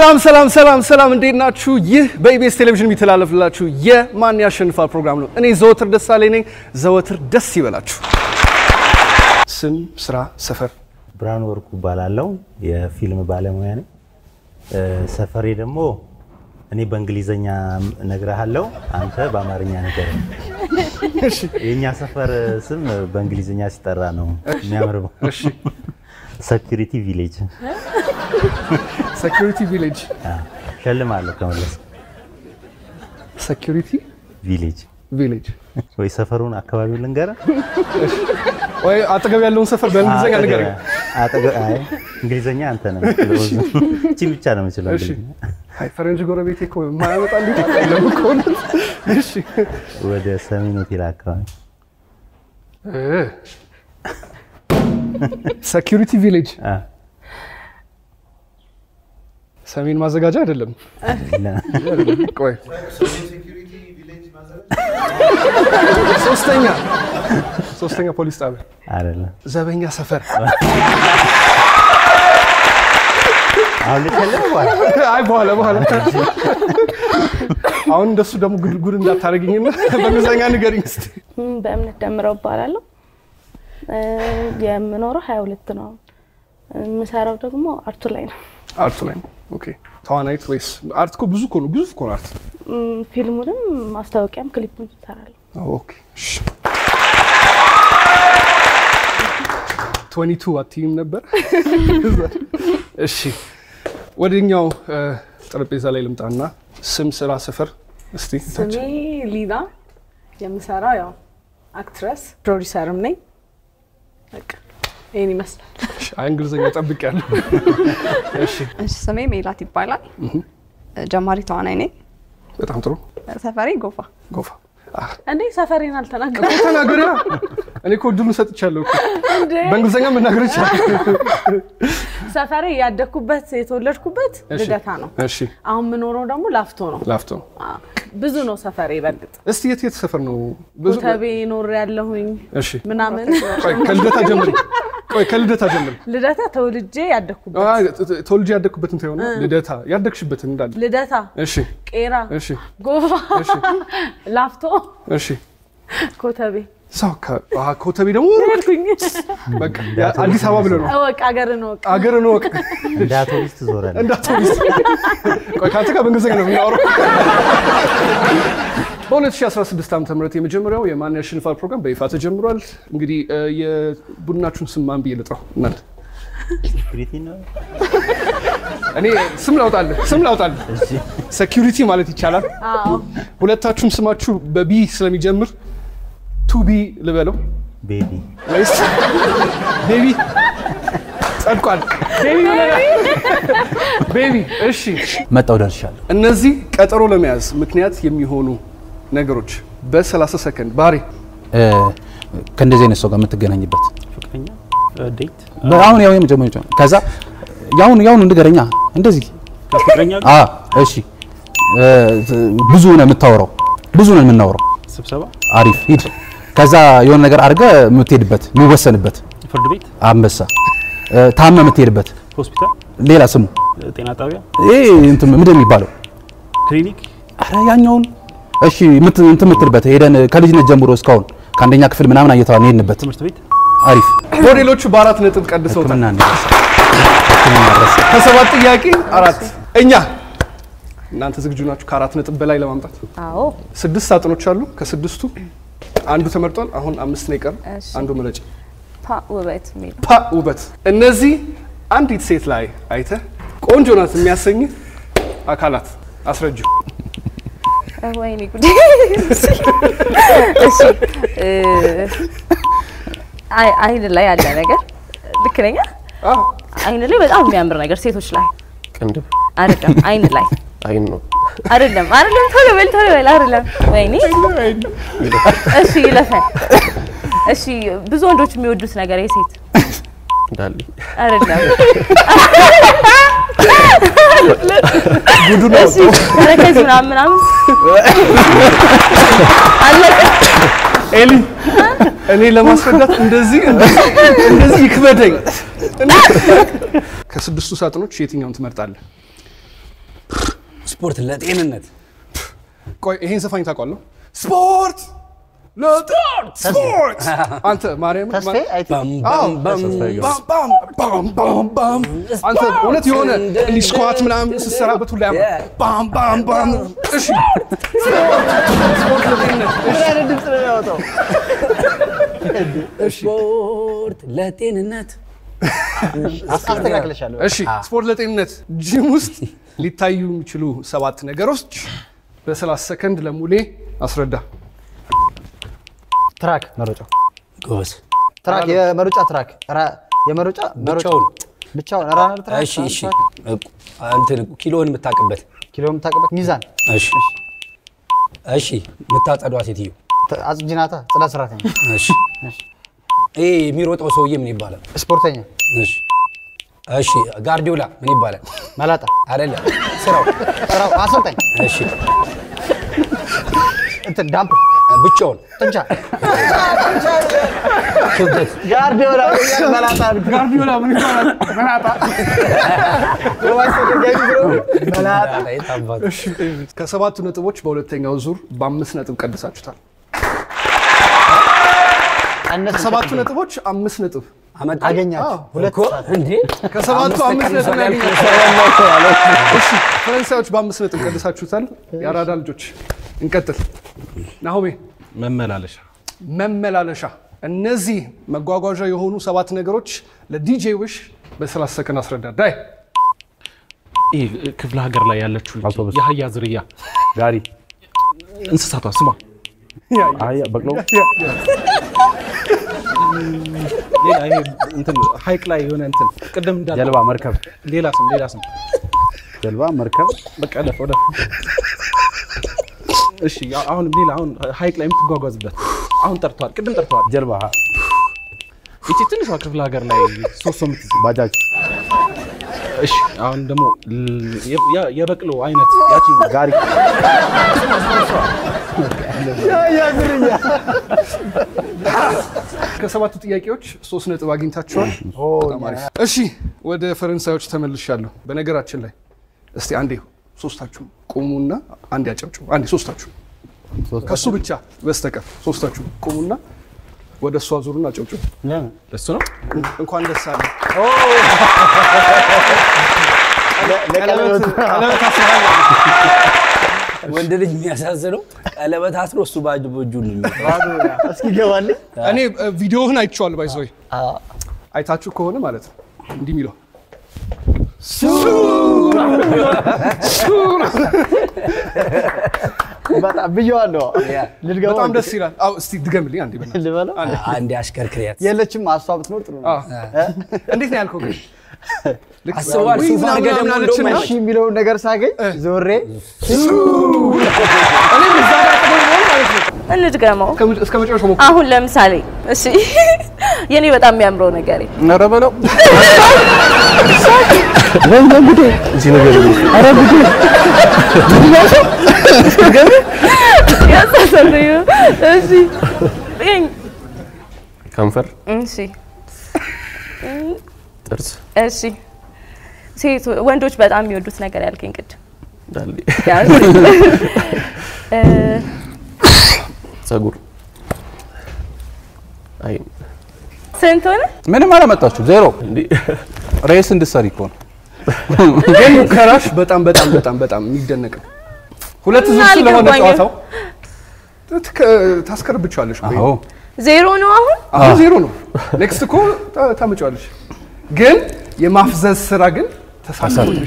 ሰላም ሰላም ሰላም ሰላም፣ እንዴት ናችሁ? ይህ በኢቢኤስ ቴሌቪዥን የሚተላለፍላችሁ የማን ያሸንፋል ፕሮግራም ነው። እኔ ዘወትር ደሳለኝ ነኝ። ዘወትር ደስ ይበላችሁ። ስም፣ ስራ፣ ሰፈር። ብርሃኑ ወርቁ እባላለሁ። የፊልም ባለሙያ ነኝ። ሰፈሬ ደግሞ እኔ በእንግሊዘኛ እነግርሃለሁ፣ አንተ በአማርኛ ንገረኝ። የእኛ ሰፈር ስም በእንግሊዝኛ ሲጠራ ነው የሚያምረው። እሺ፣ ሰኪሪቲ ቪሌጅ ሴኩሪቲ ቪሌጅ። ሸልማለሁ ከመለስ ሴኩሪቲ ቪሌጅ ቪሌጅ ወይ ሰፈሩን አካባቢውን ልንገርህ? ወይ አጠገብ ያለውን ሰፈር በእንግሊዝኛ ንገረኝ። አጠገ- አይ እንግሊዝኛ አንተ ነው የምትችለው። እቺ ብቻ ነው የምችለው እሺ። እንግሊዝኛ። አይ ፈረንጅ ጎረቤቴ እኮ የማያመጣ እንዴት የለም እኮ እውነት። እሺ ወደ ሰሜን ሆቴል አካባቢ ሴኩሪቲ ቪሌጅ አ፣ ሰሜን ማዘጋጃ አይደለም። ቆይ ሶስተኛ ሶስተኛ ፖሊስ ጣቢያ አይደለም። ዘበኛ ሰፈር አሁን ልትሸልም በኋላ አይ በኋላ በኋላ አሁን እንደሱ ደግሞ ጉድ ጉድ እንዳታደርግኝና በእንግሊዝኛ ንገሪኝ እስኪ። ም፣ በእምነት ደምረው እባላለሁ። እ፣ የምኖረው ሀያ ሁለት ነው። የምሰራው ደግሞ አርቱ ላይ ነው። አርቱ ላይ ነው። ኦኬ ተዋናይት ወይስ አርት? እኮ ብዙ እኮ ነው፣ ግዙፍ እኮ ነው አርት። ም፣ ፊልሙንም ማስታወቂያም ክሊፑን እሰራለሁ። ኦኬ እሺ። 22 አትይም ነበር። እሺ ወደኛው እ፣ ጠረጴዛ ላይ ልምጣና ስም፣ ስራ፣ ሰፈር እስቲ ስሜ ሊና የምሰራው ያው አክትረስ ፕሮዲሰርም ነኝ። በቃ ይህን ይመስላል። እሺ፣ አይ እንግሊዝኛ ጠብቄያለሁ። እሺ እሺ ስሜ ሜላት ይባላል። ጀማሪ ተዋናይ ነኝ። በጣም ጥሩ ሰፈሬ ጎፋ። ጎፋ አ፣ እንዴ ሰፈሬን አልተናገርኩም እኮ ተናገሪያ። እኔ እኮ እድሉን ሰጥቻለሁ እኮ እንዴ? በእንግሊዝኛ መናገር ይቻላል። ሰፈሬ ያደግኩበት የተወለድኩበት እሺ፣ ልደታ ነው። እሺ አሁን የምኖረው ደግሞ ላፍቶ ነው። ላፍቶ አ፣ ብዙ ነው ሰፈሬ በእርግጥ እስቲ የት የት ሰፈር ነው ብዙ? ኮተቤ ኖር ያለሁኝ እሺ ምናምን ቆይ ከልደታ ጀምሪ። ቆይ ከልደታ ጀምሪ። ልደታ ተወልጄ ያደግኩበት አይ ተወልጄ ያደግኩበትን ተይው ነው ልደታ ያደግሽበትን እንዳለ። ልደታ፣ እሺ ቄራ፣ እሺ ጎፋ፣ እሺ ላፍቶ፣ እሺ ኮተቤ ሰው ኮተቤ ደግሞ ሄድኩኝ። በቃ አዲስ አበባ ብለህ ነው እወቅ አገርን እወቅ። አገርን ወቅ እንደ አውቶቡስ ትዞራለህ። እንዳትወስ ቆይ ከአንተ ጋር በእንግሊዝኛ ነው የምናወራው። በ2016 ዓ ም የመጀመሪያው የማን ያሸንፋል ፕሮግራም በይፋ ተጀምሯል። እንግዲህ እ፣ የቡድናችሁን ስም ማን ብዬ ልጥራው? እናንተ ሴኩሪቲ ነው። እኔ ስም ላውጣልህ ስም ላውጣልህ። እሺ ሴኪሪቲ ማለት ይቻላል። አዎ ሁለታችሁም ስማችሁ በቢ ስለሚጀምር ቱቢ ልበለው ቤቢ ወይስ ቤቢ? ጸድቋል። ቤቢ ብለናል። ቤቢ እሺ። መጣው ደርሻለሁ። እነዚህ ቀጠሮ ለመያዝ ምክንያት የሚሆኑ ነገሮች በ30 ሰከንድ ባህሪ እ፣ ከእንደዚህ አይነት ሰው ጋር የምትገናኝበት ፍቅረኛ ዴት አሁን ያው የመጀመሪያው ከዛ ያሁን ያሁን ንገረኛ እንደዚህ ከፍቅረኛ አ እሺ እ፣ ብዙ ነው የምታወራው ብዙ ነው የምናወራው ስብሰባ አሪፍ ሂድ ከዛ የሆነ ነገር አድርገህ የምትሄድበት የሚወሰንበት ፍርድ ቤት አንበሳ እ፣ ታመህ የምትሄድበት ሆስፒታል ሌላ ስሙ ጤና ጣቢያ ይሄ እንትን ምንድን ነው የሚባለው ክሊኒክ አረ ያኛውን እሺ ምት እንትን የምትልበት ሄደን ከልጅነት ጀምሮ እስካሁን ከአንደኛ ክፍል ምናምን እየተባልን ሄድንበት ትምህርት ቤት አሪፍ ሞዴሎቹ በአራት ነጥብ ቀድሰውታል። ሕክምና እንደረሰ ሕክምና ደረሰ ከሰባት ጥያቄ አራት። እኛ እናንተ ዝግጁ ናችሁ? ከአራት ነጥብ በላይ ለማምጣት አዎ ስድስት ሳጥኖች አሉ። ከስድስቱ አንዱ ተመርጧል። አሁን አምስት ነው የቀረው። እሺ። አንዱ ምረጭ። ፓ ውበት የሚል ፓ ውበት። እነዚህ አንዲት ሴት ላይ አይተህ ቆንጆ ናት የሚያሰኝ አካላት አስረጁ። ወይኔ ጉዴ። እሺ እ፣ አይ- አይን ላይ ያለ ነገር ልክ ነኝ? አዎ አይን ላይ በጣም የሚያምር ነገር ሴቶች ላይ ቅንድብ አይደለም፣ አይን ላይ አይን ነው አይደለም፣ አይደለም። ቶሎ በል ቶሎ በል አይደለም። ወይኔ እሺ ይለፈን። እሺ ብዙ ወንዶች የሚወዱት ነገር የሴት እንዳለ አይደለም። ጉዱ ነው። እሺ ተረከዝ ምናምን ምናምን አለቀ። ኤሊ እኔ ለማስረዳት እንደዚህ እንደዚህ እንደዚህ ይክበደኝ። ከስድስቱ ሳጥኖች የትኛውን ትመርጣለህ? ስፖርት ለጤንነት ቆይ ይሄን ዘፋኝ ታውቃለህ? ስፖርት ለስፖርት ስፖርት አንተ ማርያም ተስፋዬ አይ ቲንክ አዎ፣ ባም ባም ባም ባም ባም አንተ እውነት የሆነ እንዲህ ስኳት ምናምን ስትሰራበት ሁላ ያምራል። ባም ባም ባም እሺ ስፖርት ለጤንነት ምን አይነት ድምፅ ነው የሚያወጣው? ስፖርት ለጤንነት አስተካክለሻለሁ። እሺ ስፖርት ለጤንነት ጂም ውስጥ ሊታዩ የሚችሉ ሰባት ነገሮች በ30 ሰከንድ ለሙሌ አስረዳ። ትራክ መሮጫ ጎበዝ። ትራክ የመሮጫ ትራክ ራ- የመሮጫ መሮጫ ብቻውን ብቻውን ራነር ትራክ እሺ፣ ራነር እሺ። ትራክ፣ እንትን ኪሎን የምታውቅበት ኪሎ የምታውቅበት ሚዛን እሺ፣ እሺ። የምታጸዷ ሴትዮ ተ- አጽጂ ናታ ጽዳት ሰራተኛ እሺ። ይሄ የሚሮጠው ሰውዬ ምን ይባላል? ስፖርተኛ እሺ፣ እሺ። ጋርዲዮላ ምን ይባላል? መላጣ አይደለም፣ ስራው ስራው አሰልጣኝ እሺ። እንትን ዳምፕ ብቻውን ጥንቻ ክብደት ጋርዲዮላ መላጣ ጋርዲዮላ ምን ይባላል? መናጣ። መላጣ ታባቱ እሺ፣ ከሰባቱ ነጥቦች በሁለተኛው ዙር በአምስት ነጥብ ቀድሳችሁታል። ቀነስ ከሰባቱ ነጥቦች አምስት ነጥብ አመጣ አገኛችሁ ሁለት እኮ እንዴ ከሰባቱ አምስት ነጥብ ነው ያገኛችሁት። እሺ ፈረንሳዮች በአምስት ነጥብ ቀድሳችሁታል። የአራዳ ልጆች እንቀጥል። ናሆሜ መመላለሻ መመላለሻ። እነዚህ መጓጓዣ የሆኑ ሰባት ነገሮች ለዲጄ ውሽ በ30 ሰከንድ አስረዳ። ዳይ ይህ ክፍለ ሀገር ላይ ያለችው ልጅ አውቶቡስ። የአህያ ዝርያ ጋሪ፣ እንስሳቷ ስሟ አህያ፣ በቅሎ፣ ሌላ ይሄ እንትን ሀይቅ ላይ የሆነ እንትን ቅድም እንዳለ ጀልባ፣ መርከብ፣ ሌላ ስም ሌላ ስም ጀልባ፣ መርከብ፣ በቃ ለፍ ወደ እሺ ያ- አሁን ሌላ አሁን ሀይቅ ላይ የምትጓጓዝበት አሁን ጠርተዋል ቅድም ጠርተዋል ጀልባ፣ ይቺ ትንሿ ክፍለ ሀገር ላይ ሶስት ሰው የምትይዝ ባጃጅ፣ እሺ አሁን ደግሞ ል- የ- የ- የበቅሎ አይነት ያቺ ጋሪ፣ ከሰባቱ ጥያቄዎች ሶስት ነጥብ አግኝታችኋል። በጣም አሪፍ። እሺ ወደ ፈረንሳዮች ተመልሻለሁ። በነገራችን ላይ እስቲ አንዴ ሶስታችሁ ቁሙና አንድ ያጨብጭቡ። አንዴ ሶስታችሁ ከሱ ብቻ በስተቀር ሶስታችሁ ቁሙና ወደ እሷ ዙሩና አጨብጭቡ። እሱ ነው እንኳን ደስ አለ። ለቀለበቱ ቀለበት አስረሃል። ወንድ ልጅ የሚያሳዝነው ቀለበት አስሮ እሱ ባጅ በእጁ ነው የሚይዘው። እስኪ ገባልኝ እኔ እ፣ ቪዲዮህን አይቼዋለሁ። ባይዘወይ አይታችሁ ከሆነ ማለት ነው እንዲህ የሚለው በጣም ብየዋለሁ ልድገመው በጣም ደስ ይላል። አዎ እስቲ ድገምልኝ አንዴ በእናትህ። ልበለው አንዴ አሽከርክሪያት የለችም አሷ ብትኖር ጥሩ ነው አዎ። እንዴት ነው ያልከው ግን? ልክ አስበዋል። ውይ ሱፍ ምናምን አድርገህ ደግሞ ምናምን እንደውም አለችና እሺ የሚለውን ነገር ሳገኝ ዞሬ እኔም እዛ ጋር ቀደም ብሎ ማለት ነው እንድገመው። እስከ- እስከ መጨረሻው ሞክር። አሁን ለምሳሌ እሺ የኔ በጣም የሚያምረው ነገሬ ኧረ በለው ያሳሰብኝ ነው። እሺ ይሄን ከንፈር እሺ ጥርስ እሺ ሴት ወንዶች በጣም የሚወዱት ነገር ያልከኝ ቅድም ዳሌ ያዝ። እ፣ ጸጉር አይ ስንት ሆነ? ምንም አላመጣችሁ ዜሮ። ሬስ እንድትሰሪ እኮ ነው። ግን ሙከራሽ በጣም በጣም በጣም በጣም የሚደነቅ ነው። ሁለት ዙር እና ስለሆነ አልገባኝም። ጨዋታው ትክ- ታስከርብቻለሽ እኮ አዎ ዜሮ ነው አሁን። አሁን ዜሮ ነው። ኔክስት እኮ ታ- ታመጫዋለሽ። ግን የማፍዘዝ ስራ ግን ተሳሳትሽ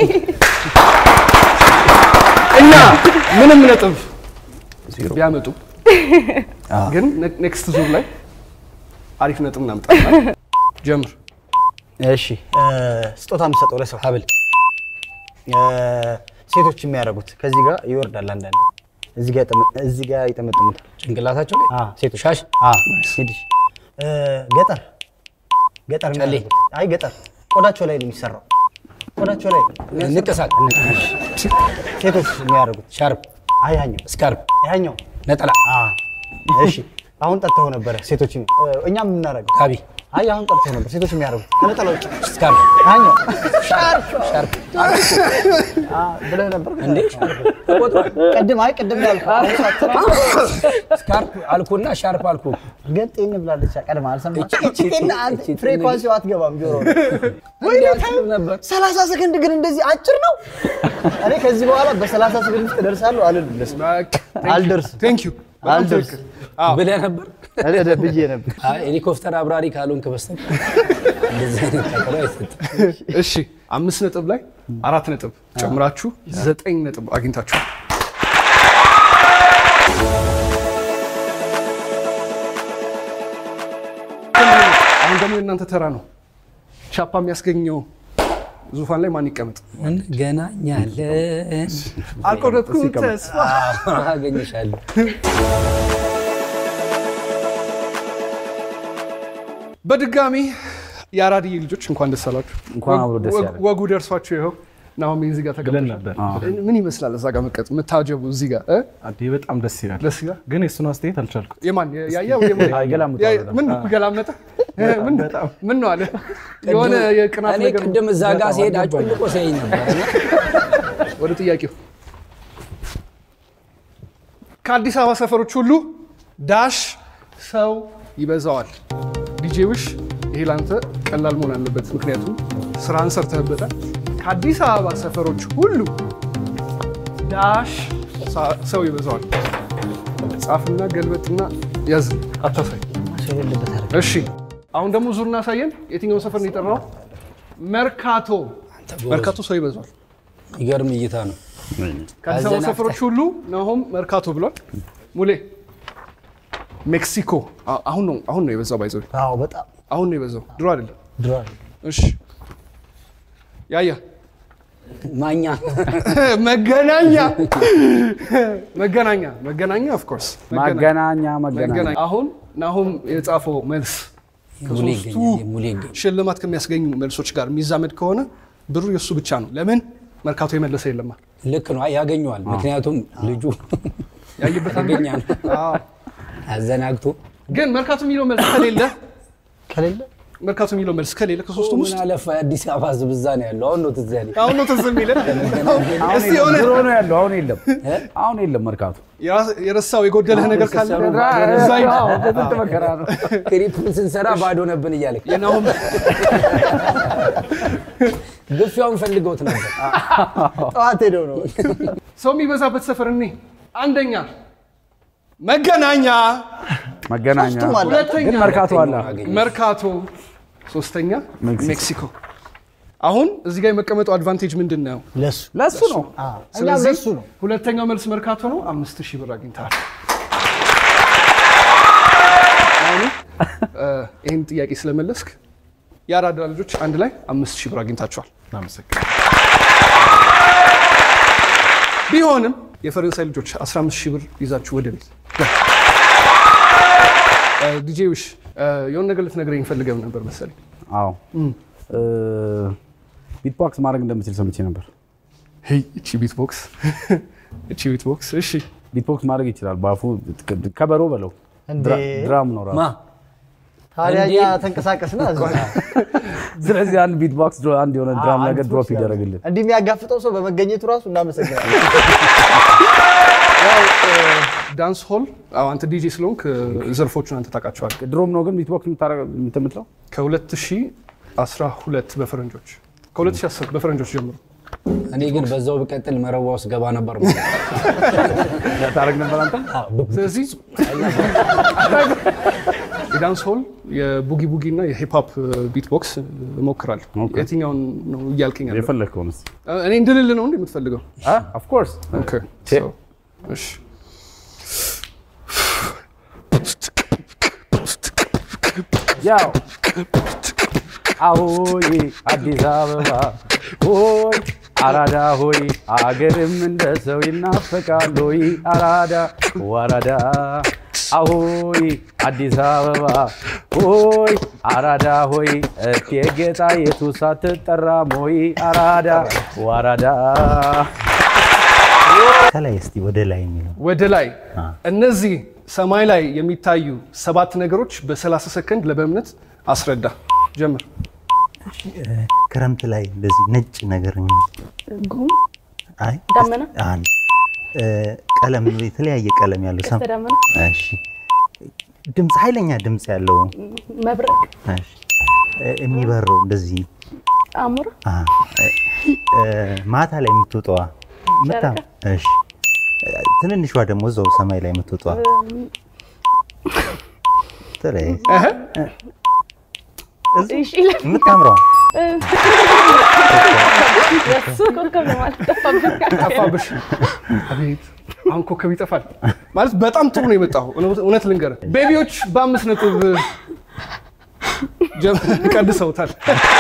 እና ምንም ነጥብ ቢያመጡ ግን ኔክስት ዙር ላይ አሪፍ ነጥብ እናምጣለን። ጀምር። እሺ እ፣ ስጦታ የምሰጠው ለሰው ሀብል እ፣ ሴቶች የሚያደርጉት ከዚህ ጋር ይወርዳል። አንዳንድ እዚህ ጋር ይጠመ- እዚህ ጋር ይጠመጥሙታል። ጭንቅላታቸው ላይ አ፣ ሴቶች ሻሽ አ፣ ሂድሽ እ፣ ገጠር ገጠር ጨሌ። የሚያደርጉት አይ ገጠር ቆዳቸው ላይ ነው የሚሰራው። ቆዳቸው ላይ ንቅሳት ሴቶች የሚያደርጉት ሻርፕ አይ ያኛው ስካርፕ ያኛው ነጠላ አ፣ እሺ አሁን ጠጥተው ነበረ ሴቶች እኛ የምናደርገው ጋቢ አይ አሁን ቀርቶ ነበር ሴቶች የሚያደርጉት ከነጠላ ውጭ ስካርፕ አኛው ሻርፕ ሻርፕ አ፣ ብለህ ነበር እንዴ ሻርፕ ተቆጥሯል። ቅድም አይ ቅድም ያልኩህ አሁን ሳትሰማ ስካርፕ አልኩና ሻርፕ አልኩ። ግን ጤን ብላለች ቀድማ አልሰማችም እቺ- እቺ- ጤን አንተ እቺ- ፍሪኳንሲው አትገባም ጆሮ እንዴ አልኩት ነበር። ሰላሳ ሰከንድ ግን እንደዚህ አጭር ነው እኔ ከዚህ በኋላ በሰላሳ ሰከንድ ውስጥ እደርሳለሁ አልደርስም አልደርስም ቴንክ ዩ አልደርስም ብለህ ነበር። እኔ ወደ ብዬ ነበር አይ ሄሊኮፕተር አብራሪ ካልሆንክ በስተቀር እንደዚህ አይነት ቀጠሮ አይሰጥም። እሺ አምስት ነጥብ ላይ አራት ነጥብ ጨምራችሁ ዘጠኝ ነጥብ አግኝታችኋል። አሁን ደግሞ የእናንተ ተራ ነው። ቻፓ የሚያስገኘው ዙፋን ላይ ማን ይቀመጥ? እንገናኛለን። አልቆረጥኩም ተስፋ። አገኘሻለሁ። በድጋሚ የአራድዬ ልጆች እንኳን ደስ አላችሁ። እንኳን አብሮ ደስ ወግ- ያለን። ወጉ ደርሷችሁ ይኸው ናሆም እዚህ ጋር ብለን ተቀምጠ ነበር። ምን ይመስላል እዛ ጋር መቀጥ የምታጀቡ እዚህ ጋር እ? አዴ በጣም ደስ ይላል። ደስ ይላል። ግን የእሱን አስተያየት አልቻልኩት። የማን ያያ ወይ የማን? ገላምጠዋል ያ- በጣም። ምን ገላመጠ? ምን ምን ነው አለ የሆነ የቅናት እኔ ነገር ቅድም እዛ ጋር ሲሄድ አጮልቆ ሲያየኝ ነበር እና ወደ ጥያቄው ከአዲስ አበባ ሰፈሮች ሁሉ ዳሽ ሰው ይበዛዋል። ዲጄ ውሽ ይሄ ላንተ ቀላል መሆን አለበት፣ ምክንያቱም ስራን ሰርተህበታል። ከአዲስ አበባ ሰፈሮች ሁሉ ዳሽ ሳ- ሰው ይበዛዋል። ጻፍና ገልበጥና ያዝ፣ አታሳይ። ሰው የሌለበት አደረገ እሺ፣ አሁን ደግሞ ዙር እናሳየን። የትኛውን ሰፈር ነው የጠራው? መርካቶ። መርካቶ ሰው ይበዛዋል። የሚገርም እይታ ነው። ከአዲስ አበባ አዘናግተህ። ሰፈሮች ሁሉ ናሆም መርካቶ ብሏል። ሙሌ ሜክሲኮ አ- አሁን ነው አሁን ነው የበዛው። ባይዘው አዎ በጣም አሁን ነው የበዛው፣ ድሮ አይደለም። ድሮ እሺ ያያ ማኛ መገናኛ መገናኛ መገናኛ ኦፍ ኮርስ ማገናኛ መገናኛ መገናኛ። አሁን ናሆም የጻፈው መልስ ሙሌ ከሶስቱ ይገኛል። ሙሌ ይገኛል። ሽልማት ከሚያስገኙ መልሶች ጋር የሚዛመድ ከሆነ ብሩ የእሱ ብቻ ነው። ለምን መርካቶ የመለሰ የለማ ልክ ነው። አይ ያገኘዋል። ምክንያቱም ልጁ ያየበታል። አደገኛ ነው። አዎ። አዘናግቶ ግን መርካቶ የሚለው መልስ ከሌለ ከሌለ መርካቶ የሚለው መልስ ከሌለ ከሶስቱም ምን ውስጥ አለፋ የአዲስ አበባ ህዝብ እዛ ነው ያለው። አሁን ነው ትዝ ያለኝ። አሁን ነው ትዝ የሚለን። አሁን እስቲ የለም፣ የሆነ ድሮ ነው ያለው አሁን የለም አሁን የለም መርካቶ የራስ- የረሳው የጎደለህ ነገር ካለ ስትሰሩ እዛ ሂድ። በስንት መከራ ነው ክሪፑን ስንሰራ ባዶ ነብን እያለ የናሆም ግፊያውን ፈልገውት ነበር። ጠዋት ሄደው ነው ሰው የሚበዛበት ሰፈር እኔ አንደኛ መገናኛ፣ መገናኛ ሶስቱም አለ። ሁለተኛ ግን መርካቶ አለ መርካቶ፣ ሶስተኛ ሜክሲኮ። ሜክሲኮ። አሁን እዚህ ጋር የመቀመጡ አድቫንቴጅ ምንድን ነው? ለሱ ለሱ ነው አዎ እኛም ስለዚህ ለሱ ነው ሁለተኛው መልስ መርካቶ ነው። አምስት ሺህ ብር አግኝተሃል። አሁን እ፣ ይህን ጥያቄ ስለመለስክ የአራዳ ልጆች አንድ ላይ አምስት ሺህ ብር አግኝታችኋል። እናመሰግናለን። ቢሆንም የፈረንሳይ ልጆች 15 ሺህ ብር ይዛችሁ ወደ ቤት እ፣ ዲጄ ውሽ እ፣ የሆነ ነገር ልትነግረኝ ፈልገህ ነበር መሰለኝ። አዎ ቢትቦክስ ማድረግ እንደምችል ሰምቼ ነበር ሄይ እቺ ቢትቦክስ እቺ ቢትቦክስ እሺ ቢትቦክስ ማድረግ ይችላል በአፉ ከበሮ በለው እንዴ! ድራ- ድራም ነው ራሱ ማ ታዲያ እኛ እንዴ! ተንቀሳቀስና እዛ ስለዚህ አንድ ቢትቦክስ ድሮ- አንድ የሆነ ድራም ነገር አንድ ድሮፕ ፎክስ ይደረግልን እንዲህ የሚያጋፍጠው ሰው በመገኘቱ ራሱ እናመሰግናለን። ያው እ፣ ዳንስ ሆል አዎ፣ አንተ ዲጄ ስለሆንክ እ፣ ዘርፎቹን አንተ ታውቃቸዋለህ። ድሮም ነው ግን ቢትቦክስ የምታረገው- የምትምትለው ከ2012 በፈረንጆች ከ2010 በፈረንጆች ጀምሮ እኔ ግን በዛው ብቀጥል መረባ ውስጥ ገባ ነበር ማለት ነው። ታረግ ነበር አንተ ስለዚህ የዳንስ ሆል የቡጊ ቡጊ እና የሂፕሆፕ ቢትቦክስ እሞክራለሁ። ኦኬ። የትኛውን ነው እያልከኝ ያለው? የፈለግከውን እስኪ እኔ እንድልል ነው እንዴ የምትፈልገው? ኦፍኮርስ ኦኬ፣ ቼ። so፣ እሺ ያው አሆይ አዲስ አበባ ሆይ አራዳ ሆይ አገርም እንደ ሰው ይናፈቃል ሆይ አራዳ ወራዳ አሆይ አዲስ አበባ ሆይ አራዳ ሆይ እቴጌ ጣይቱ ሳትጠራ ሞይ አራዳ ወራዳ ከላይ እስቲ ወደ ላይ የሚለው ወደ ላይ እነዚህ ሰማይ ላይ የሚታዩ ሰባት ነገሮች በ30 ሰከንድ ለበእምነት አስረዳ። ጀምር። ክረምት ላይ እንደዚህ ነጭ ነገር ጉም አይ ደመና? አንድ እ፣ ቀለም የተለያየ ቀለም ያለው ሰም ቀስተ ደመና እሺ ድምፅ ኃይለኛ ድምፅ ያለው መብረቅ እሺ እ፣ የሚበረው እንደዚህ አሞራ አ፣ እ፣ እ፣ ማታ ላይ የምትወጣዋ ምታ እሺ እ፣ ትንንሿ ደግሞ እዛው ሰማይ ላይ የምትወጣዋ ተለይ እሺ ይላል የምታምረዋ የሱ ኮከብ ነው ማለት ጠፋብኝ። ጠፋብሽ። አቤት አሁን ኮከብ ይጠፋል ማለት በጣም ጥሩ ነው የመጣው። እውነት ልንገርህ ቤቢዎች በአምስት ነጥብ ጀም- ቀንሰውታል።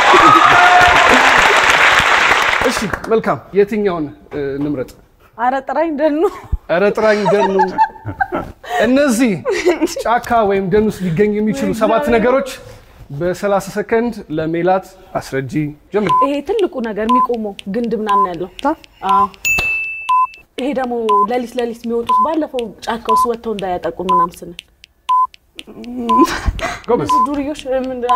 እሺ መልካም። የትኛውን እ, እንምረጥ? ኧረ ጥራኝ ደኑ ኧረ ጥራኝ ደኑ። እነዚህ ጫካ ወይም ደን ውስጥ ሊገኙ የሚችሉ ሰባት ነገሮች በ30 ሰከንድ ለሜላት አስረጂ። ጀምር። ይሄ ትልቁ ነገር የሚቆመው ግንድ ምናምን ያለው አዎ። ይሄ ደግሞ ሌሊት ሌሊት የሚወጡት ባለፈው ጫካ ውስጥ ወጥተው እንዳያጠቁን ምናምን ስንል ጎበዝ። እነዚህ ዱርዮች ምንድን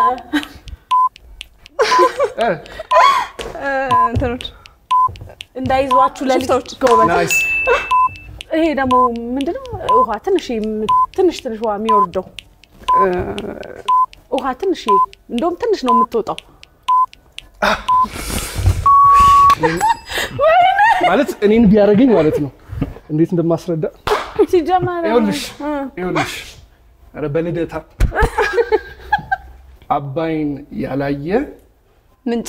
እ፣ እንትኖች እንዳይዟችሁ ሌሊት ጎበዝ። ናይስ። ይሄ ደግሞ ምንድነው ውሃ ትንሽ ትንሽ ትንሽ ውሃ የሚወርደው እ፣ ውሃ ትንሽ እንደውም ትንሽ ነው የምትወጣው። ማለት እኔን ቢያደርገኝ ማለት ነው እንዴት እንደማስረዳ ሲጀመር ይኸውልሽ እ፣ ይኸውልሽ ኧረ በልደታ አባይን ያላየ ምንጭ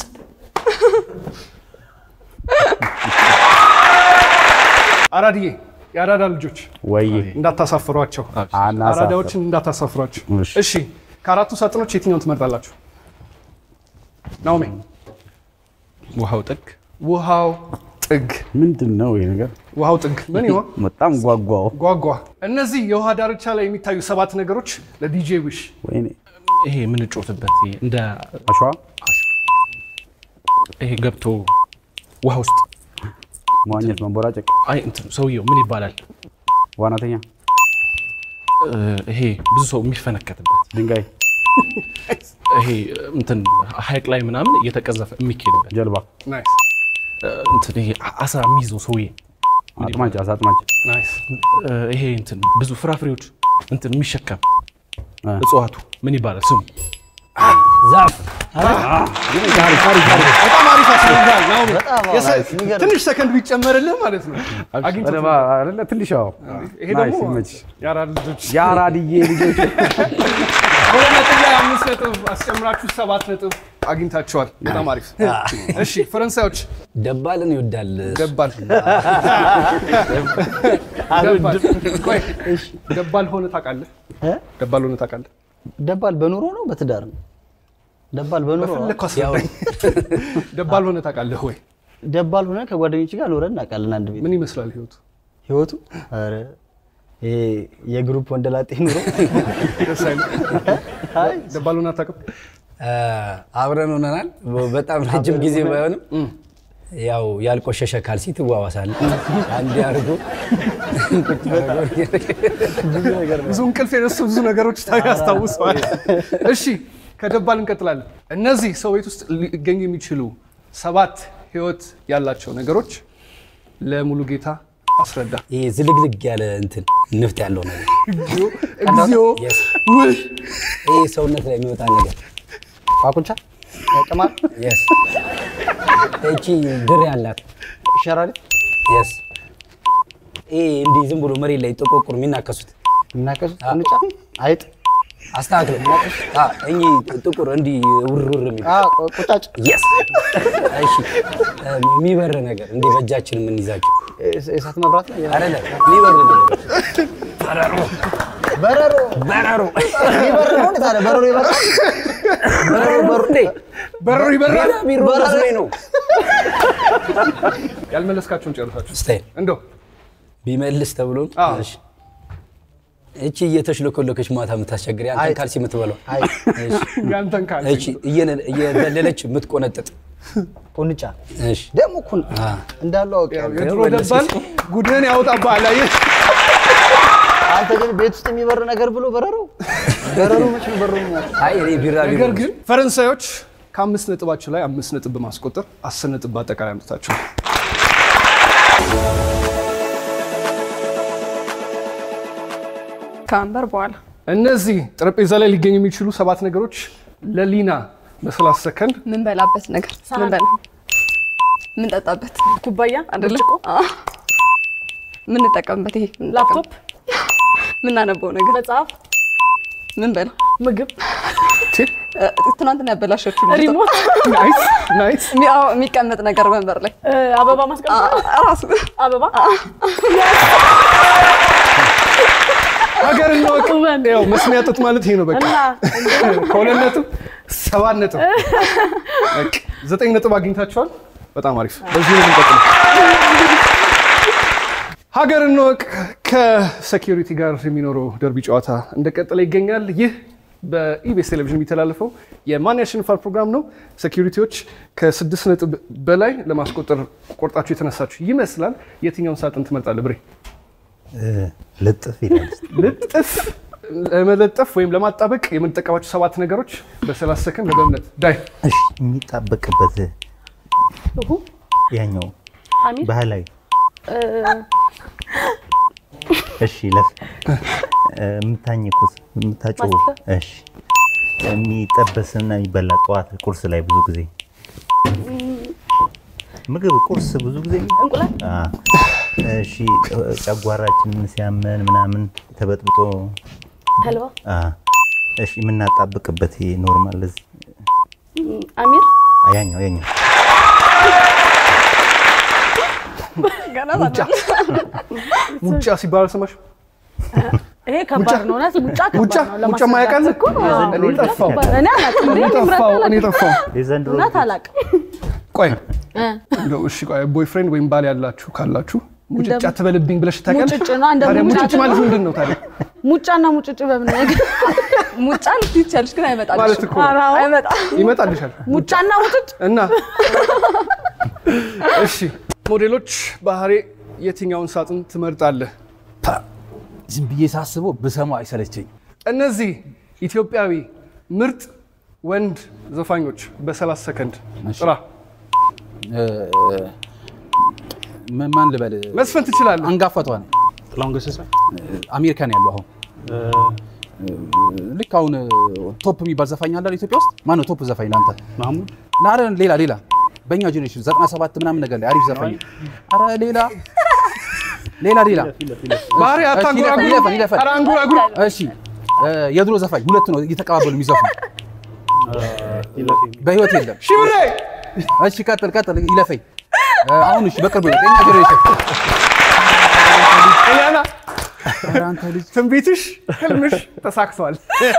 አራድዬ የአራዳ ልጆች ወይ እንዳታሳፍሯቸው፣ አናሳፍር። አራዳዎችን እንዳታሳፍሯቸው። እሺ። እሺ ከአራቱ ሳጥኖች የትኛውን ትመርጣላችሁ? ናኦሚ ውሃው ጥግ ውሃው ጥግ ምንድን ነው ይሄ ነገር? ውሃው ጥግ ምን ይሆን? በጣም ጓጓው። ጓጓ። እነዚህ የውሃ ዳርቻ ላይ የሚታዩ ሰባት ነገሮች ለዲጄ ዊሽ ወይኔ ይሄ የምንጮትበት ይሄ እንደ አሸዋ ይሄ ገብቶ ውሃ ውስጥ መዋኘት፣ መንቦራጨቅ፣ አይ እንትን ሰውየው ምን ይባላል? ዋናተኛ፣ እ፣ ይሄ ብዙ ሰው የሚፈነከትበት ድንጋይ፣ ይሄ እንትን ሀይቅ ላይ ምናምን እየተቀዘፈ የሚኬድበት ጀልባ፣ እ፣ እንትን ይሄ አሳ የሚይዘው ሰውዬ ምን አጥማጅ፣ ይባላል? አሳ አጥማጅ፣ እ፣ ይሄ እንትን ብዙ ፍራፍሬዎች እንትን የሚሸከም እ። እጽዋቱ ምን ይባላል ስሙ? ዛፍ በጣም አሪፍ አስረዳል። ናኦሚ በጣም የሰ- ናይስ፣ የሚገርም። ትንሽ ሰከንድ ቢጨመርልህ ማለት ነው አግኝቶት አረ፣ አይደለ ትንሽ ያው ይሄ ናይስ፣ ደግሞ ይመችሽ። የአራዳ ልጆች የአራድዬ ልጆች ሁለት ነጥብ ላይ አምስት ነጥብ አስጨምራችሁ ሰባት ነጥብ አግኝታችኋል። በጣም አሪፍ። እሺ ፈረንሳዮች ደባልን ይወዳል። ደባል ደባል ቆይ፣ ደባል ሆነ ታውቃለህ? እ? ደባል ሆነ ታውቃለህ? ደባል በኑሮ ነው በትዳር ነው? ደባል በኑሮ በፈለግከው አስረዳኝ። ደባል ሆነ ታውቃለህ ወይ? ደባል ሆነ ከጓደኞች ጋር ኖረን እናውቃለን። አንድ ቤት ምን ይመስላል ህይወቱ? ህይወቱ ኧረ ይሄ የግሩፕ ወንደላጤ ኑሮ ደስ አይልም? አይ ደባል ሆነ አታውቅም? አ፣ አብረን ሆነናል። በጣም ረጅም ጊዜ ባይሆንም ያው ያልቆሸሸ ካልሲ ትዋዋሳለህ። አንድ አድርጎ ቁጭ አድርጎ ብዙ እንቅልፍ የነሱ ብዙ ነገሮች ያስታውሰዋል። እሺ ከደባል እንቀጥላለን። እነዚህ ሰው ቤት ውስጥ ሊገኙ የሚችሉ ሰባት ህይወት ያላቸው ነገሮች ለሙሉ ጌታ አስረዳ። ይሄ ዝልግልግ ያለ እንትን ንፍጥ ያለው ነገር እግዚኦ እግዚኦ Yes. ውይ ይሄ ሰውነት ላይ የሚወጣ ነገር ቋቁቻ ቅማል Yes. እቺ ድር ያላት ሸራሪት Yes. ይሄ እንዲህ ዝም ብሎ መሬት ላይ ጥቁር የሚናከሱት እናቀሱት ቁንጫ አይጥ አስተካክለው አ፣ እኚህ ጥቁር እንዲህ ውርውር የሚል አ፣ ቁ- ቁጫጭ Yes. እሺ የሚበር ነገር እንዲህ በእጃችን የምንይዛቸው እስ- እሳት መብራት ነው አይደለ? የሚበር ነገሮች በረሮ በረሮ ይበር ነው እንዴ ታዲያ በረሮ ይበራል በረሮ በሩ እንዴ በረሮ ይበራል። ቢሮ መስሎኝ ነው። ያልመለስካቸውን ጨርሳችሁ ስታይል እንደው ቢመልስ ተብሎ አዎ። እሺ። እቺ እየተሽለኮለከች ማታ የምታስቸግር ያንተን አይጥ። ካልሲ የምትበላው አይ እሺ። ያንተን ካል እቺ እየነ- እየዘለለች የምትቆነጥጥ ቁንጫ እሺ። ደግሞ እኮ አ፣ እንዳለው አውቄ የድሮ ደባል ጉድህን ያወጣብሃል። አየህ አንተ ግን ቤት ውስጥ የሚበር ነገር ብሎ በረሮ በረሮ መች ነው በረሮ የሚያውቅ? አይ እኔ ቢራ ነገር ግን ፈረንሳዮች ከአምስት ነጥባቸው ላይ አምስት ነጥብ በማስቆጠር አስር ነጥብ በአጠቃላይ አምጥታቸው ከወንበር በኋላ እነዚህ ጠረጴዛ ላይ ሊገኙ የሚችሉ ሰባት ነገሮች ለሊና በሰላሳ ሰከንድ ምን በላበት ነገር ምን በላ ምን ጠጣበት ኩባያ አይደለ ብርጭቆ ምን እንጠቀምበት ይሄ ላፕቶፕ ምናነበው ነገር መጽሐፍ ምን በላ ምግብ እ፣ ትናንትና ያበላሸችው ልጅቷ። ሪሞት ናይስ ናይስ የሚ- አዎ፣ የሚቀመጥ ነገር ወንበር ላይ እ፣ አበባ ማስቀመጥ አ- ራሱ አበባ ሀገር እንወቅ። ያው መስሚያ ጡት ማለት ይሄ ነው። በቃ እና ከሁለት ነጥብ ሰባት ነጥብ በቃ ዘጠኝ ነጥብ አግኝታችኋል። በጣም አሪፍ። በዚህ ነው የምንቀጥለው። ሀገር እንወቅ ከሴኪሪቲ ጋር የሚኖረው ደርቢ ጨዋታ እንደቀጠለ ይገኛል። ይህ በኢቢኤስ ቴሌቪዥን የሚተላለፈው የማን ያሸንፋል ፕሮግራም ነው። ሴኪሪቲዎች ከስድስት ነጥብ በላይ ለማስቆጠር ቆርጣችሁ የተነሳችሁ ይመስላል። የትኛውን ሳጥን ትመርጣለህ ብሬ? እ፣ ልጥፍ ይላል። ልጥፍ ለመለጠፍ ወይም ለማጣበቅ የምንጠቀማቸው ሰባት ነገሮች በ30 ሰከንድ በእምነት ዳይ እሺ፣ የሚጣበቅበት እሁ ያኛው አሚር ባህላዊ እ፣ እሺ፣ ለፍ እ፣ የምታኝኩት የምታጭው ማስቲካ? እሺ፣ የሚጠበስና የሚበላ ጠዋት ቁርስ ላይ ብዙ ጊዜ ምግብ ቁርስ ብዙ ጊዜ እንቁላል አ፣ እሺ፣ ጨጓራችንን ሲያመን ምናምን ተበጥብጦ ተልባ አ፣ እሺ፣ የምናጣብቅበት ይሄ ኖርማል እዚህ እ፣ አሚር አ፣ ያኛው ያኛው ገና ሙጫ ሙጫ ሲባል አልሰማሽም? ይሄ ከባድ ነው። እውነት ሙጫ ሙጫ ከባድ ነው። ሙጫ ማያውቃል እኮ እኔ ጠፋው እኔ አላውቅም። እኔ እኔ ጠፋው እኔ ጠፋው። የዘንድሮ እውነት አላውቅም። ቆይ እ፣ እንደው እሺ ቆይ ቦይፍሬንድ ወይም ባል ያላችሁ ካላችሁ ሙጭጫ ትበልብኝ ብለሽ ታውቂያለሽ? ሙጭጭ ነው፣ እንደ ታዲያ ሙጫ ሙጭጭ ማለት ነው። ምንድን ነው ታዲያ? ሙጫና ሙጭጭ በምን ነገር ሙጫ ልትይቻለሽ ግን ማለት አይመጣልሽም እኮ ኧረ አዎ። አይመጣም ይመጣልሻል ሙጫና ሙጭጭ እና እሺ ሞዴሎች ባህሬ የትኛውን ሳጥን ትመርጣለህ? ዝም ብዬ ሳስበው ብሰማው አይሰለቸኝ። እነዚህ ኢትዮጵያዊ ምርጥ ወንድ ዘፋኞች በ30 ሰከንድ እሺ። ጥራ። ማን ልበል? መስፈን ትችላለህ። አንጋፋቷ ነው። ጥላሁን ገሰሰ አሜሪካ ነው ያለው አሁን። ልክ አሁን ቶፕ የሚባል ዘፋኝ አለ ኢትዮጵያ ውስጥ። ማነው ቶፕ ዘፋኝ ለአንተ? ማህሙድ ና ኧረ ሌላ ሌላ በእኛ ጄኔሬሽን ዘጠና ሰባት ምናምን ነገር ላይ አሪፍ ዘፋኝ። አረ ሌላ ሌላ ሌላ ባህሬ እሺ፣ አታንጎራጉር። ይለፈን ይለፈን። ኧረ አንጎራጉር። እሺ እ፣ የድሮ ዘፋኝ ሁለት ነው እየተቀባበሉ የሚዘፍኑ በህይወት የለም። ሽብሬ እሺ ቀጥል ቀጥል፣ ይለፈኝ። እ፣ አሁን እሺ በቅርቡ ነው የኛ ጄኔሬሽን። ኤልያና ኧረ አንተ ልጅ ትንቢትሽ ህልምሽ ተሳክቷል።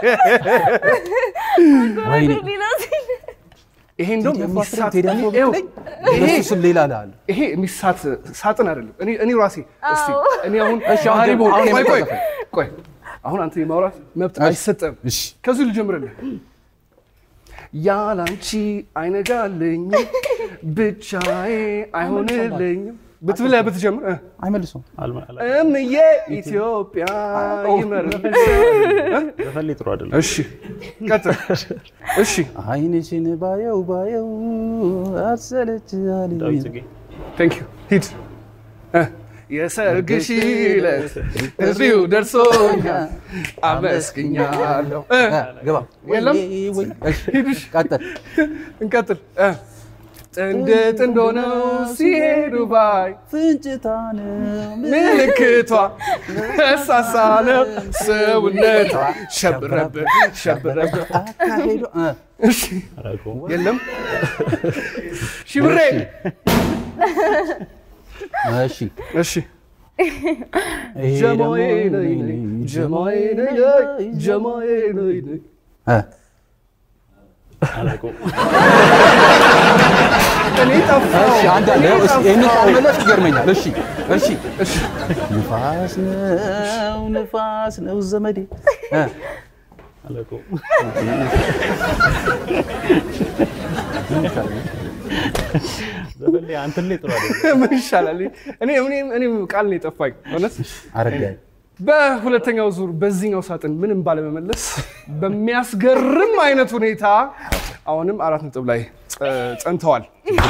ወይኔ ይሄ እንደውም ቴዲ አፍሮ የሚሳት ቴዲ አፍሮ ይኸው፣ ብትለኝ ይሄ በሱ ስም ሌላ ላል ይሄ የሚሳት ሳጥን አይደለም። እኔ እኔ ራሴ እስቲ እኔ አሁን እሺ፣ አሁን ባህሪ ደግሞ- በሆን- አሁን ቆይ የመጣው ቆይ ዘፈን። ቆይ አሁን አንተ የማውራት መብት እሺ። አይሰጠም። እሺ ከዚሁ ልጀምርልህ። ያላንቺ አይነጋልኝ ብቻዬ አይሆንልኝም ብትብለህ ብትጀምር እ አይመልሱም። እምዬ ኢትዮጵያ ይመርልሽ። ዘፈን ላይ ጥሩ አይደለም። እሺ ቀጥል። እሺ አይንሽን ባየው ባየው አሰለች አለኝ። ዳዊት ጽጌ ቴንክ ዩ ሂድ እ የሰርግሽ ዕለት እዚሁ ደርሶኛል አመስግኛለሁ። እ እ፣ ግባ የለም? ወይ- ወይ- እሺ፣ ሂድሽ ቀጥል። እንቀጥል። እ ጥንድ ጥንድ ሆነው ሲሄዱ ባይ ፍንጭታ ነው ምልክቷ እሳሳ ነው ሰውነቷ ሸብረብ ሸብረብ። አካሄዷ እ፣ እሺ አላውቀውም። የለም ሽብሬ እሺ እሺ ይሄ ጀማዬ ደግሞ- ነይ ነይ ጀማዬ ነይ ነይ ጀማዬ ነይ ነይ እ፣ አላውቀውም። እኔ ጠፋሁ። እሺ አንድ አለ። እኔ እሺ ይሄንን ጠፋሁ። ካልመለስክ ይገርመኛል። እሺ እሺ እሺ ንፋስ ነው ንፋስ ነው ዘመዴ እ፣ አላውቀውም። ዘፈን ላይ አንተን ላይ ጥሩ አይደለም። ምን ይሻላል? እኔ እኔ እኔ ቃል ነው የጠፋኝ እውነት። አረጋኝ በሁለተኛው ዙር በዚህኛው ሳጥን ምንም ባለመመለስ በሚያስገርም አይነት ሁኔታ አሁንም አራት ነጥብ ላይ ጸ- ጸንተዋል።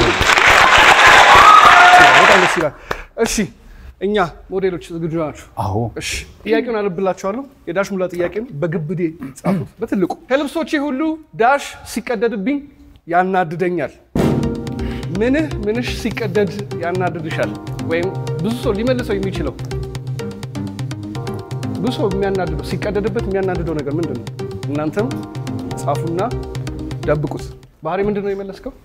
በጣም ደስ ይላል። እሺ እኛ ሞዴሎች ዝግጁ ናችሁ? አዎ እሺ ጥያቄውን አነብላችኋለሁ። የዳሽ ሙላ ጥያቄን በግብዴ ጻፉት በትልቁ። ከልብሶቼ ሁሉ ዳሽ ሲቀደድብኝ ያናድደኛል። ምንህ ምንሽ ሲቀደድ ያናድድሻል? ወይም ብዙ ሰው ሊመልሰው የሚችለው ብዙ ሰው የሚያናድደው ሲቀደድበት የሚያናድደው ነገር ምንድን ነው? እናንተም ጻፉና ደብቁት። ባህሪ ምንድን ነው የመለስከው?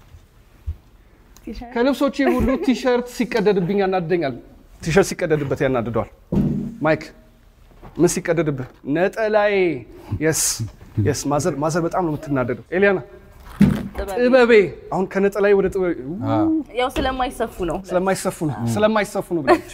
ከልብሶቼ ሁሉ ቲሸርት ሲቀደድብኝ ያናድደኛል። ቲሸርት ሲቀደድበት ያናድደዋል። ማይክ ምን ሲቀደድብህ? ነጠላዬ። የስ የስ ማዘር ማዘር በጣም ነው የምትናደደው። ኤሊያና ጥበቤ። አሁን ከነጠላዬ ወደ ጥበቤ ያው ስለማይሰፉ ነው። ስለማይሰፉ ነው ስለማይሰፉ ነው ብላለች።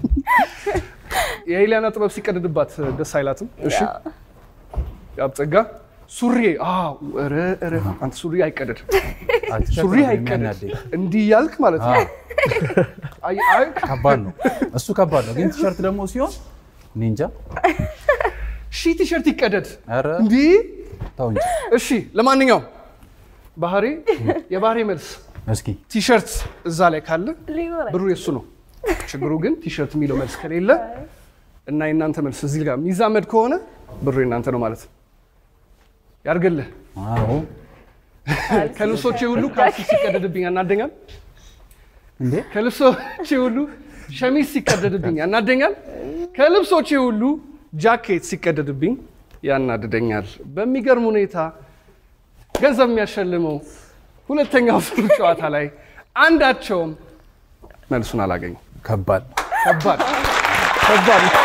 የኤሊያና ጥበብ ሲቀደድባት ደስ አይላትም። እሺ ያብጸጋ ሱሪ አዎ፣ ኧረ ኧረ አንተ ሱሪ አይቀደድ ሱሪ አይቀደድ እንዲህ ያልክ ማለት ነው። አይ አይ ከባድ ነው እሱ ከባድ ነው። ግን ቲሸርት ደግሞ ሲሆን እኔ እንጃ። ሺ ቲሸርት ይቀደድ ኧረ እንዲህ ተው እንጂ እሺ። ለማንኛውም ባህሪ የባህሪ መልስ እስኪ ቲሸርት እዛ ላይ ካለ ብሩ የሱ ነው። ችግሩ ግን ቲሸርት የሚለው መልስ ከሌለ እና የእናንተ መልስ እዚህ ጋር የሚዛመድ ከሆነ ብሩ የእናንተ ነው ማለት ነው። ያርግልህ። አዎ ከልብሶቼ ሁሉ ካልሲ ሲቀደድብኝ ያናደኛል። እንዴ ከልብሶቼ ሁሉ ሸሚዝ ሲቀደድብኝ ያናደኛል። ከልብሶቼ ሁሉ ጃኬት ሲቀደድብኝ ያናድደኛል። በሚገርም ሁኔታ ገንዘብ የሚያሸልመው ሁለተኛው ዙር ጨዋታ ላይ አንዳቸውም መልሱን አላገኙም። ከባድ ነው። ከባድ ከባድ ነው።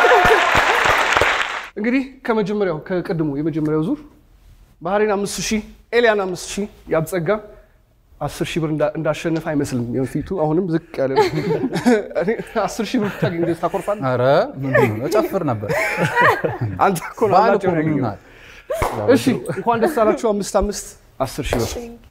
እንግዲህ ከመጀመሪያው ከቅድሙ የመጀመሪያው ዙር ባህሬን አምስት ሺህ ኤልያን አምስት ሺህ ያብጸጋ አስር ሺህ ብር እንዳ- እንዳሸነፈ አይመስልም። የፊቱ አሁንም ዝቅ ያለ ነው። እኔ አስር ሺህ ብር ብታገኝ እንደዚህ ታኮርፋለህ? ኧረ ምንድን ነው እጨፍር ነበር። አንተ እኮ ነው በዓል አብላጭ እኮ ነው ያገኘው። ይሆናል። እሺ እንኳን ደስ አላችሁ። አምስት አምስት አስር ሺህ ብር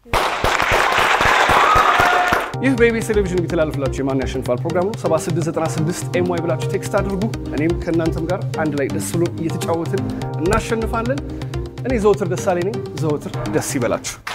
ይህ በኢቢኤስ ቴሌቪዥን የሚተላለፍላችሁ የማን ያሸንፋል ፕሮግራም ነው። 7696 ኤም ዋይ ብላችሁ ቴክስት አድርጉ። እኔም ከእናንተም ጋር አንድ ላይ ደስ ብሎ እየተጫወትን እናሸንፋለን። እኔ ዘወትር ደሳሌ ነኝ። ዘወትር ደስ ይበላችሁ።